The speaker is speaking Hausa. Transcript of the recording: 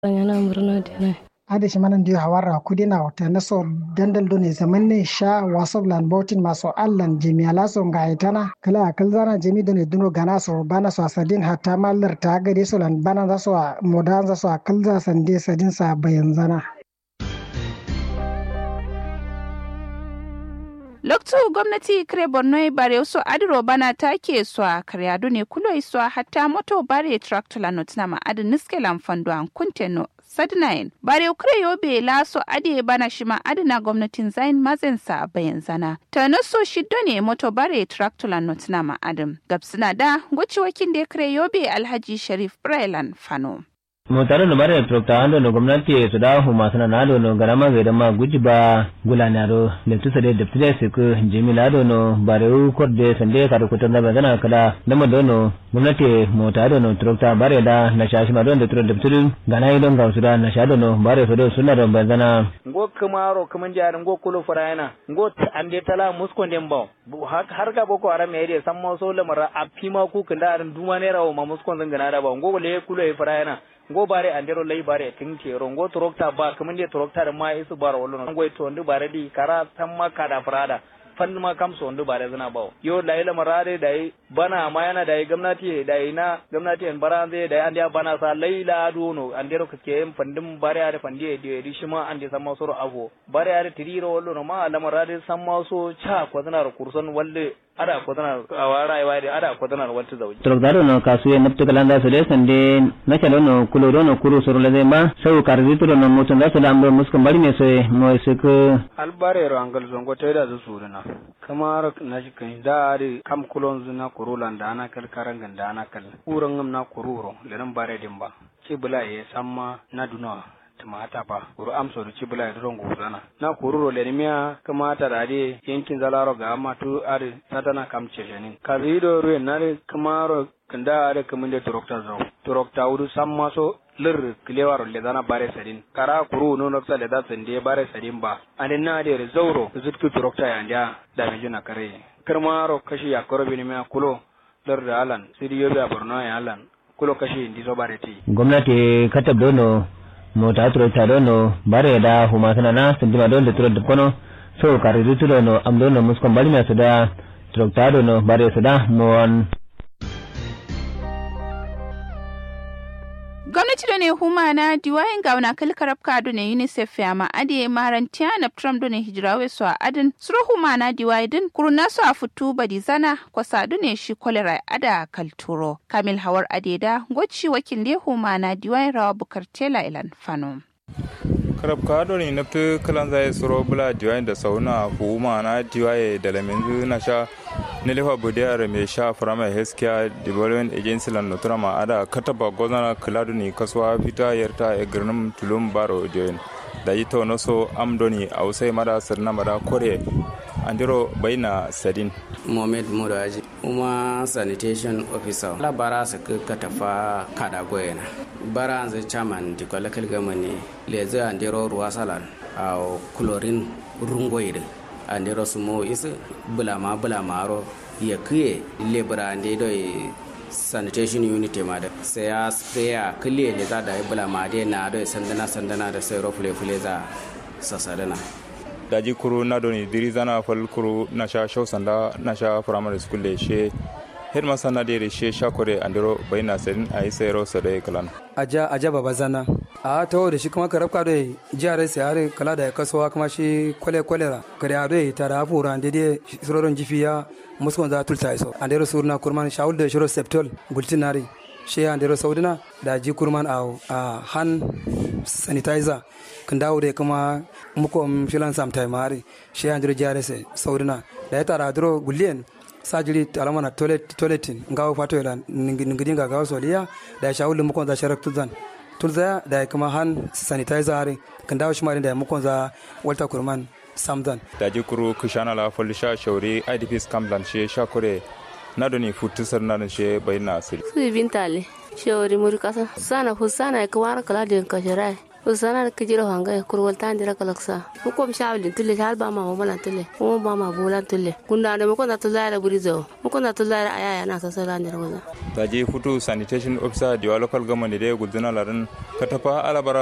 yana murna dina ade shi manan dio hawara kudina wata naso dandal do ne zaman ne sha wasob lan botin maso allan jemi ala so ngaitana kala akal zana jemi do ne duno gana so bana so sadin hatta mallar ta gade so lan bana za so modan za so akal za sande sadin sa bayan zana loktu gwamnati kire borno bare so adiro bana take so karyado ne kulo so hatta moto bare tractor lanot na ma adin niske lamfando an kunteno sadnayin bare kure yobe la so ade bana shima adina gwamnatin zain mazen sa bayan zana ta na so shiddo ne moto bare tractor lanot na ma adin gabsina da goci wakin da kire yobe alhaji sharif brailan fano motare no bare trokta ando no gwamnati su da hu masu na do no garama ga da ma guji ba gulanaro da tusa da da tile su ku jimila do no bare u korde sande ka da kutan da gana kala da ma do no gwamnati motare no trokta bare da na shashi ma don da turo da tulu gana yi don ga su da na sha do no bare su do suna da bazana ngo kamaro kaman jar ngo kulo farayana ngo ande tala muskon dem baw har ga boko haram ya san ma so lamara a fima ku kanda aran duma ne rawo ma muskon zan gana da ba ngo le kulo e farayana ngo bare andero lay bare tin kero ngo torokta ba kaman de torokta da ma isu bara wallo ngo to ndu bare di kara tamma kada farada fan ma kam so ndu bare zana bawo yo da ila marade da bana ma yana da gwamnati da ina gwamnati en baranze da ande bana sa laila dono andero kake en fandim bare are fandi de di shima ande samma soro avo bare are tiriro wallo no ma la marade samma so cha ko zana kurson walle ada ko tana a wara ai wai ada ko tana wata zauji trokdaro no kasuye naptu kalanda sule sande na chalo no kulo do no kuru soro lede ma sau karzi tulo no mutun da sala ambe muskan bari me soye mo sik albare ro angal zongo teda zu suruna kamar na shi kan da ari kam kulon zuna kurulan da ana kal karangan da ana kal uran ngam na kururo lenan bare dimba ci bula ye samma na duna tumata ba kuru amso da cibula ya don gudana na kururo le miya kamata da ade yankin zalaro ga amma tu are satana kam ceshenin kazido ruwe nare kamaro kanda are kamun da turokta zo turokta wudu samma so lir kilewaro le dana bare sadin kara kuru no noksa le da sande bare sadin ba anin na de zauro zutku turokta ya ndia da me juna kare karmaro kashi ya korobi ne miya kulo lir da alan sidi yobe a borno ya alan kulo kashi ndi so bare ti gwamnati katab dono mota turo ta dono bare da huma sana na sindima don da turo da kono so kare du turo no am dono muskon bali me sada turo ta dono bare sada mon gwamnati da ne huma na diwayin gauna kalkarab kado ne unicef ya ma ade marantiya na trump da ne hijirawe su a adin suro huma na diwayi din kuruna su a fitu badi zana kwasa ne shi kolera ada kalturo kamil hawar adeda goci wakil le huma na diwayin rawa bukar tela ilan fano karab ka doni na fi kalan zai suro bula diwayin da sauna huma na diwaye da laminzu na sha nilifa budiyar mai sha firama healthcare development agency lan notura ma ada kataba gozana kaladu ni kasuwa fita yarta e girnin tulum baro join da yi to so amdoni a usai mada sirna mada kore andiro baina sadin mohamed muraji kuma sanitation officer la bara su ka tafa kada goyena bara zai chairman di kwalakal gamani leze andiro ruwa salan a chlorine rungoyide andiro sumo is bulama bulama ro ya kiye lebra ande do sanitation unit ma da sai ya spraya kile ne za da bulama de na do sandana sandana da sai ro fule fule za sasadana daji kuru na doni diri zana fal kuru na sha shau sanda na sha primary school le she headmaster na dere she sha kore andiro bayna sedin ayi sayro sadai kalan aja aja baba zana a ta da shi kuma karabka da jihar sai har kala da kasuwa kuma shi kwale kwalera kare a dai tara afura da dai surorin jifiya muskon za tulta iso andero surna kurman shaul da shiro septol gultinari she andero saudina da ji kurman a han sanitizer kan dawo da kuma muko filan sam tai mari she andero jihar sai saudina da ya tara dro gulien sajiri alamana toilet toiletin ngawo fato ila ningidin ga gawo soliya da ya shaul muko za sharak tuzan tulza da kuma han sanitizer hari kan dawo shi da muko za walter kurman samdan da ji kuru kushana la fol sha shauri idps kamlan she sha kore na doni futu sar na she bayna asiri su bintale shawari muri kasa sana fu sana ka wara kala da ka shirai usana da kijiro hanga kurwal ta ndira kalaksa mu kom shawlin tulle hal ba ma wala tulle mu ba ma bolan tulle kunda da mu ko na tulla da burizo mu ko na tulla da ayaya na sasala ndira waza ta je futu sanitation officer diwa local government da ya gudana larin katafa alabara